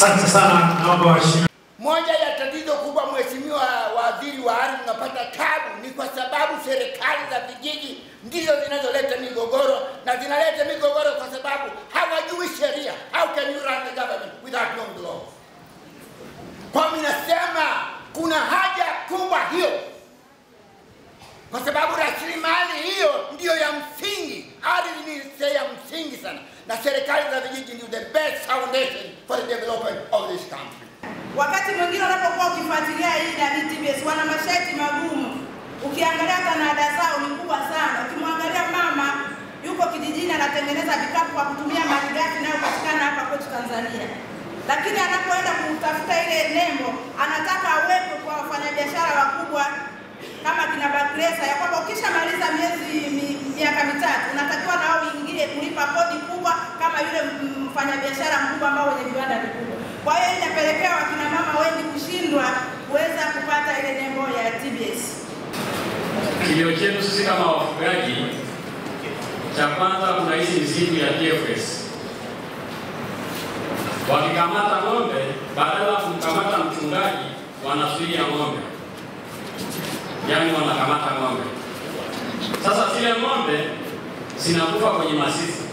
Asante sana, naomba waheshimiwa. Moja ya tatizo kubwa, Mheshimiwa Waziri wa Ardhi, unapata tabu ni kwa sababu serikali za vijiji ndizo zinazoleta migogoro na zinaleta migogoro kwa sababu hawajui sheria. How can you run the government without knowing the law? Kwa mimi nasema kuna haja kubwa hiyo, kwa sababu rasilimali hiyo ndiyo ya msingi. Ardhi ni sehemu ya msingi sana, na serikali za vijiji ndio the best foundation for the development of this country. Wakati mwingine unapokuwa ukifuatilia hii na TBS wana masharti magumu. Ukiangalia hata na ada zao ni kubwa sana. Ukimwangalia mama yuko kijijini anatengeneza vikapu kwa kutumia malighafi inayopatikana hapa kwetu Tanzania, lakini anapoenda kutafuta ile nembo anataka awekwe kwa wafanyabiashara wakubwa kama kina Bakresa ya kwamba ukishamaliza miezi mi- miaka mitatu unatakiwa nao uingie kulipa kodi kubwa kama yule m- mfanyabiashara mkubwa ambao wenye viwanda vikubwa. Kwa hiyo inapelekea wakina mama wengi kushindwa kuweza kupata ile nembo ya TBS. Kilio chetu sisi kama wafugaji, cha kwanza kuna hizi mizigo ya TFS. Wakikamata ng'ombe, badala ya kumkamata mchungaji, wanazuia ng'ombe, yaani wanakamata ng'ombe. Sasa zile ng'ombe zinakufa kwenye masisi,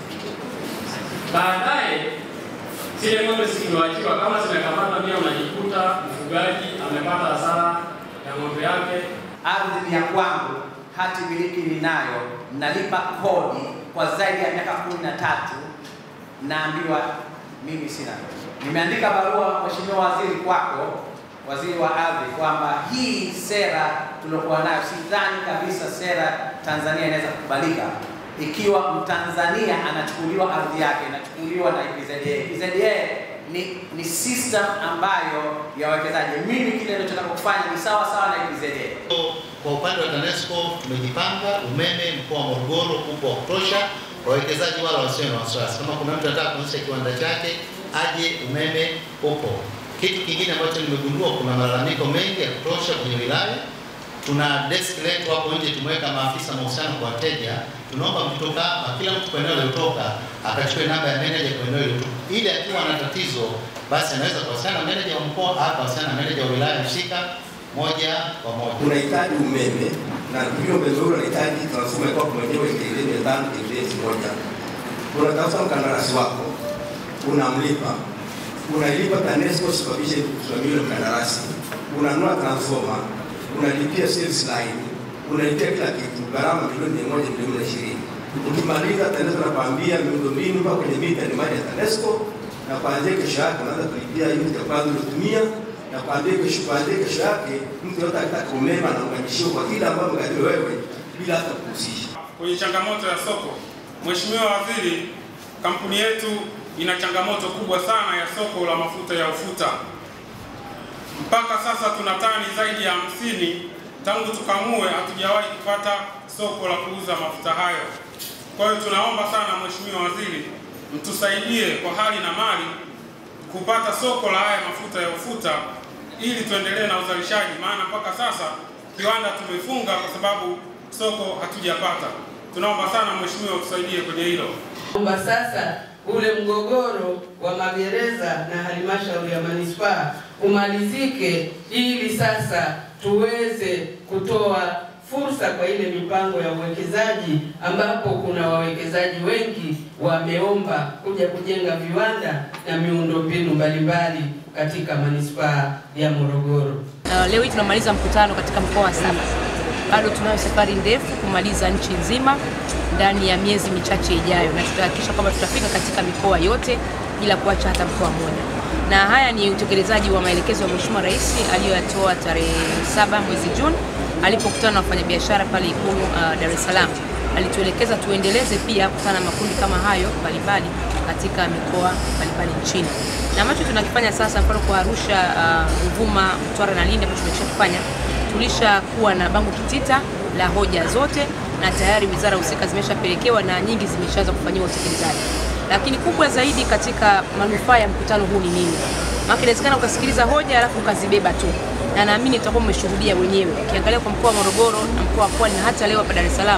baadaye zile ng'ombe zikiwachiwa, kama zimekamata, pia unajikuta mfugaji amepata hasara ya ng'ombe yake ardhi ni ya kwangu, hati miliki ninayo, nalipa kodi kwa zaidi ya miaka kumi na tatu, naambiwa mimi sina. Nimeandika barua Mheshimiwa Waziri kwako, Waziri wa Ardhi, kwamba hii sera tuliokuwa nayo, sidhani kabisa sera Tanzania inaweza kukubalika ikiwa Mtanzania anachukuliwa ardhi yake inachukuliwa na EPZA. EPZA ni, ni system ambayo ya wawekezaji. Mimi kile ninachotaka kufanya ni sawa sawa na EPZA. Kwa upande wa TANESCO tumejipanga, umeme mkoa wa Morogoro upo wa kutosha, wawekezaji wala wasiwe na wasiwasi. Kama kuna mtu anataka kuanzisha kiwanda chake aje, umeme upo. Kitu kingine ambacho nimegundua, kuna malalamiko mengi ya kutosha kwenye wilaya. Tuna desk letu hapo nje, tumeweka maafisa mahusiano kwa wateja. Tunaomba mkitoka hapa, kila mtu kwa eneo aliyotoka akachukue namba ya meneja kwa eneo aliyotoka, ili akiwa na tatizo basi anaweza kuwasiliana na meneja wa mkoa au kuwasiliana na meneja wa wilaya husika moja kwa moja. unahitaji umeme na hiyo umeme huo unahitaji transformer kwa mwenyewe KVA mia tano KVA elfu moja unatafuta mkandarasi wako unamlipa unailipa TANESCO kusababisha kusimamia yule mkandarasi unanunua transformer unalipia service line unalipia kila kitu gharama milioni mia moja milioni na ishirini ukimaliza TANESCO nakwambia miundombinu mpaka kwenye mita ni mali ya TANESCO na kuanzia kesho yake unaanza kulipia unit ya kwanza uliotumia na kuanzia kesho kuanzia kesho yake mtu yote akitaka umeme anaunganishiwa kwa kile ambayo mgadiwe wewe bila hata kuhusisha. Kwenye changamoto ya soko, Mheshimiwa Waziri, kampuni yetu ina changamoto kubwa sana ya soko la mafuta ya ufuta. Mpaka sasa tuna tani zaidi ya hamsini tangu tukamue, hatujawahi kupata soko la kuuza mafuta hayo. Kwa hiyo tunaomba sana Mheshimiwa Waziri, mtusaidie kwa hali na mali kupata soko la haya mafuta ya ufuta ili tuendelee na uzalishaji, maana mpaka sasa kiwanda tumefunga kwa sababu soko hatujapata. Tunaomba sana Mheshimiwa utusaidie kwenye hilo. kwamba sasa ule mgogoro wa magereza na halmashauri ya manispaa umalizike, ili sasa tuweze kutoa fursa kwa ile mipango ya uwekezaji, ambapo kuna wawekezaji wengi wameomba kuja kujenga viwanda na miundombinu mbalimbali katika manispaa ya Morogoro. Uh, leo hii tunamaliza mkutano katika mkoa wa Saba. Bado tunayo safari ndefu kumaliza nchi nzima ndani ya miezi michache ijayo, na tutahakikisha kwamba tutafika katika mikoa yote bila kuacha hata mkoa mmoja. Na haya ni utekelezaji wa maelekezo ya Mheshimiwa Rais aliyoyatoa tarehe saba mwezi Juni alipokutana na wafanyabiashara pale Ikulu uh, Dar es Salaam. Alituelekeza tuendeleze pia kukutana na makundi kama hayo mbalimbali katika mikoa mbalimbali nchini, na ambacho tunakifanya sasa, mfano kwa Arusha, uh, Ruvuma, Mtwara na Lindi ambacho tumeshakifanya, tulishakuwa na bango kitita la hoja zote na tayari wizara husika zimeshapelekewa na nyingi zimeshaanza kufanyiwa utekelezaji. Lakini kubwa zaidi katika manufaa ya mkutano huu ni nini? Maana inawezekana ukasikiliza hoja alafu ukazibeba tu, na naamini tutakuwa mmeshuhudia wenyewe. Ukiangalia kwa mkoa wa Morogoro na mkoa wa Pwani na hata leo hapa Dar es Salaam,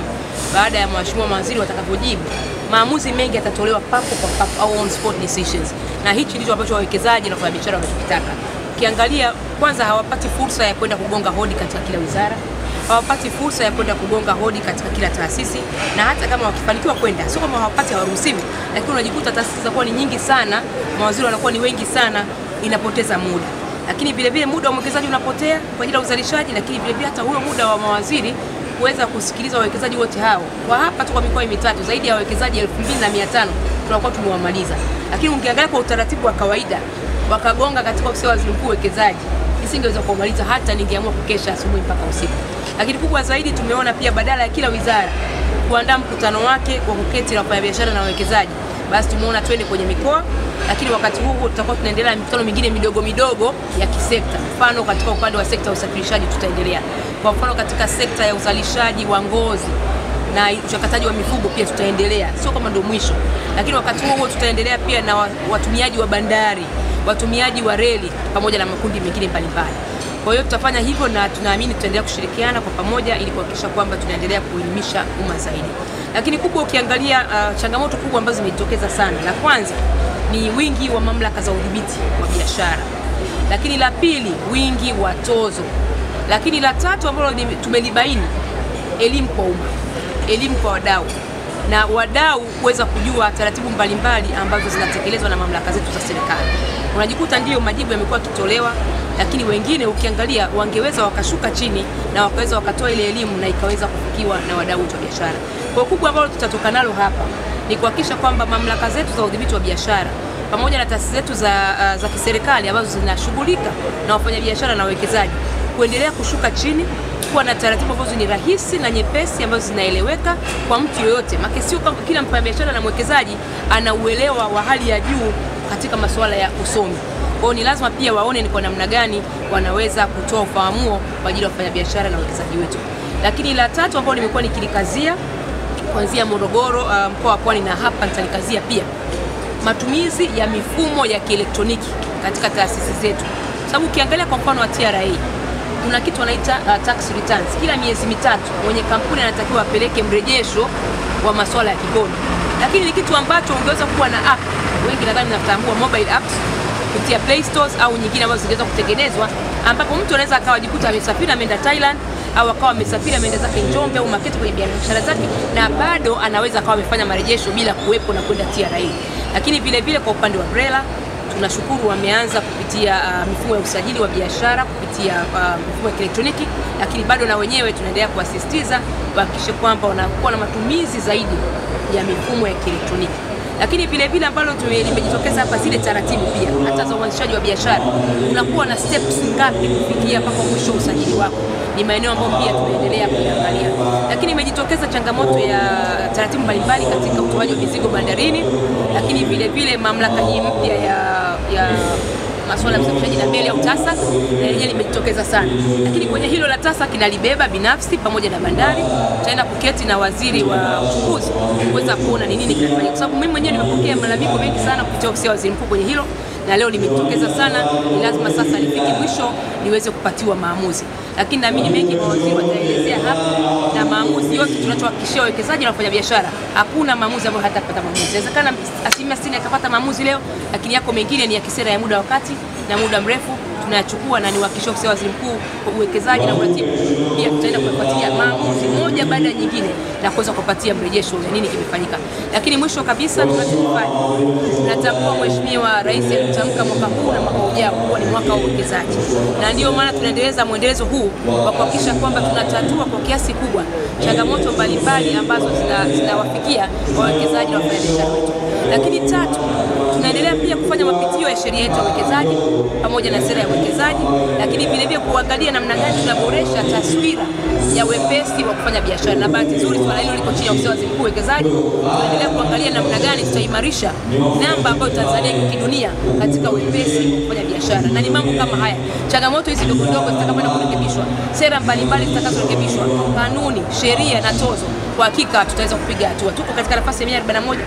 baada ya mheshimiwa mawaziri watakavyojibu, maamuzi mengi yatatolewa papo kwa papo au on spot decisions, na hichi ndicho ambacho wawekezaji na wafanyabiashara wanachokitaka. Ukiangalia kwanza, hawapati fursa ya kwenda kugonga hodi katika kila wizara hawapati fursa ya kwenda kugonga hodi katika kila taasisi, na hata kama wakifanikiwa kwenda, sio kama hawapati, hawaruhusiwi, lakini unajikuta taasisi zinakuwa ni nyingi sana, mawaziri wanakuwa ni wengi sana, inapoteza muda. Lakini vile vile muda wa mwekezaji unapotea kwa ajili ya uzalishaji, lakini vile vile hata huyo muda wa mawaziri kuweza kusikiliza wawekezaji wote hao. Kwa hapa tu kwa mikoa mitatu, zaidi ya wawekezaji 2500 tunakuwa tumewamaliza, lakini ukiangalia kwa utaratibu wa kawaida wakagonga katika ofisi ya waziri mkuu uwekezaji nisingeweza kumaliza hata ningeamua kukesha asubuhi mpaka usiku. Lakini kubwa zaidi tumeona pia badala ya kila wizara kuandaa mkutano wake wa kuketi na wafanyabiashara na wawekezaji, basi tumeona twende kwenye mikoa, lakini wakati huu tutakuwa tunaendelea na mikutano mingine midogo midogo ya kisekta. Mfano katika upande wa sekta ya usafirishaji tutaendelea, kwa mfano katika sekta ya uzalishaji wa ngozi na uchakataji wa mifugo pia tutaendelea, sio kama ndio mwisho, lakini wakati huo huo tutaendelea pia na watumiaji wa bandari, watumiaji wa reli pamoja na makundi mengine mbalimbali. Kwa hiyo tutafanya hivyo na tunaamini tutaendelea kushirikiana kwa pamoja ili kuhakikisha kwamba tunaendelea kuelimisha umma zaidi. Lakini kubwa ukiangalia, uh, changamoto kubwa ambazo zimejitokeza sana, la kwanza ni wingi wa mamlaka za udhibiti wa biashara, lakini la pili wingi wa tozo, lakini la tatu ambalo tumelibaini elimu kwa umma, elimu kwa wadau na wadau kuweza kujua taratibu mbalimbali ambazo zinatekelezwa na mamlaka zetu za serikali. Unajikuta ndiyo majibu yamekuwa yakitolewa, lakini wengine ukiangalia wangeweza wakashuka chini na wakaweza wakatoa ile elimu na ikaweza kufikiwa na wadau wa biashara. Kwa kubwa ambalo tutatoka nalo hapa ni kuhakikisha kwamba mamlaka zetu za udhibiti wa biashara pamoja na taasisi zetu za, uh, za kiserikali ambazo zinashughulika na wafanyabiashara na wawekezaji kuendelea kushuka chini kuwa na taratibu ambazo ni rahisi na nyepesi ambazo zinaeleweka kwa mtu yoyote. Maana sio kama kila mfanyabiashara na mwekezaji ana uelewa wa hali ya juu katika masuala ya usomi. Kwa hiyo ni lazima pia waone ni kwa namna gani wanaweza kutoa ufahamuo kwa ajili ya wafanyabiashara na wawekezaji wetu. Lakini la tatu ambalo nimekuwa nikilikazia kuanzia Morogoro, uh, mkoa wa Pwani na hapa nitalikazia pia matumizi ya mifumo ya kielektroniki katika taasisi zetu, sababu ukiangalia kwa mfano wa TRA kuna kitu wanaita uh, tax returns. Kila miezi mitatu mwenye kampuni anatakiwa apeleke mrejesho wa masuala ya kikodi, lakini ni kitu ambacho ungeweza kuwa na app, wengi nadhani mnatambua mobile apps kupitia Play Stores au nyingine ambazo zingeweza kutengenezwa, ambapo mtu anaweza akawajikuta amesafiri ameenda Thailand au akawa amesafiri ameenda zake Njombe au Makete kwenye biashara zake, na bado anaweza akawa amefanya marejesho bila kuwepo na kwenda TRA. Lakini vile vile kwa upande wa BRELA tunashukuru wameanza kupitia uh, mifumo ya usajili wa biashara kupitia uh, mifumo ya kielektroniki, lakini bado na wenyewe tunaendelea kuwasisitiza wahakikishe kwamba wanakuwa na matumizi zaidi ya mifumo ya kielektroniki. Lakini vile vile ambalo limejitokeza hapa, zile taratibu pia hata za uanzishaji wa biashara, unakuwa na steps ngapi kufikia mpaka mwisho usajili wako, ni maeneo ambayo pia tunaendelea kuangalia. Lakini imejitokeza changamoto ya taratibu mbalimbali katika utoaji wa mizigo bandarini, lakini vile vile mamlaka hii mpya ya, ya masuala ya usafirishaji na meli au TASAC na lenyewe limejitokeza sana, lakini kwenye hilo la TASAC nalibeba binafsi pamoja na bandari. Tutaenda kuketi na waziri wa uchukuzi kuweza kuona ni nini kinafanyika, kwa sababu mimi mwenyewe nimepokea malalamiko mengi sana kupitia ofisi ya waziri mkuu kwenye hilo na leo limejitokeza sana. Ni lazima sasa lifike mwisho liweze kupatiwa maamuzi, lakini naamini mengi mawaziri wataelezea hapa, na maamuzi yote tunachohakikishia wawekezaji na wafanyabiashara, hakuna maamuzi ambayo hatapata maamuzi. Inawezekana asilimia sitini akapata maamuzi leo, lakini yako mengine ni ya kisera ya muda wakati na muda mrefu tunayachukua na niwahakikishia ofisi ya waziri mkuu kwa uwekezaji na uratibu, pia tutaenda kufuatilia maamuzi moja baada ya nyingine na kuweza kupatia mrejesho ya nini kimefanyika. Lakini mwisho kabisa, tunachofanya tunatambua Mheshimiwa Rais alitamka mwaka huu na mwaka ujao kuwa ni mwaka wa uwekezaji, na ndio maana tunaendeleza mwendelezo huu wa kuhakikisha kwamba tunatatua kwa kiasi kubwa changamoto mbalimbali ambazo zinawafikia wawekezaji na wafanyabiashara wetu. Lakini tatu, tunaendelea pia kufanya mapitio ya sheria yetu ya uwekezaji pamoja na sera ya uwekezaji, lakini vile vile kuangalia namna gani tunaboresha taswira ya wepesi wa kufanya biashara. Na bahati nzuri swala hilo liko chini ya ofisi ya waziri mkuu uwekezaji. Tunaendelea kuangalia namna gani tutaimarisha namba ambayo Tanzania iko kidunia katika wepesi wa kufanya biashara, na ni mambo kama haya, changamoto hizi ndogo ndogo zitakapoenda kurekebishwa, sera mbalimbali zitakazorekebishwa, kanuni, sheria na tozo, kwa hakika tutaweza kupiga hatua. Tuko katika nafasi ya 141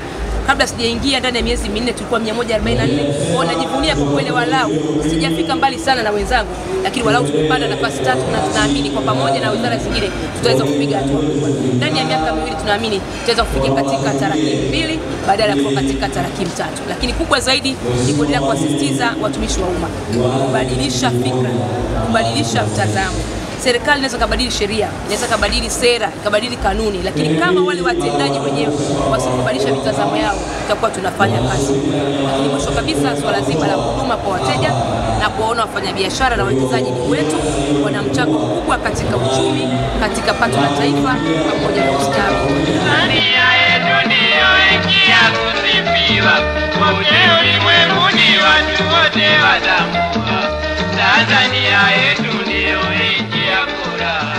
Kabla sijaingia ndani ya miezi minne tulikuwa 144. Kwa najivunia kwa kweli, walau sijafika mbali sana na wenzangu, lakini walau tumepanda nafasi tatu, na tunaamini kwa pamoja na wizara zingine tutaweza kupiga hatua kubwa. Ndani ya miaka miwili tunaamini tutaweza kufikia katika tarakimu mbili badala ya kuwa katika tarakimu tatu. Lakini kubwa zaidi ni kuendelea kuwasisitiza watumishi wa umma kubadilisha fikra, kubadilisha mtazamo serikali inaweza kabadili sheria, inaweza kabadili sera, ikabadili kanuni, lakini kama wale watendaji wenyewe wasipobadilisha mitazamo yao, tutakuwa tunafanya kazi. Lakini mwisho kabisa, swala zima la huduma kwa wateja na kuwaona wafanyabiashara na wawekezaji ni wetu, wana mchango mkubwa katika uchumi, katika pato la taifa pamoja na ustawi. Tanzania yetu ndiyo nchi ya kusifiwa, kote ulimwenguni watu wote watambua. Tanzania yetu ndiyo nchi ya furaha.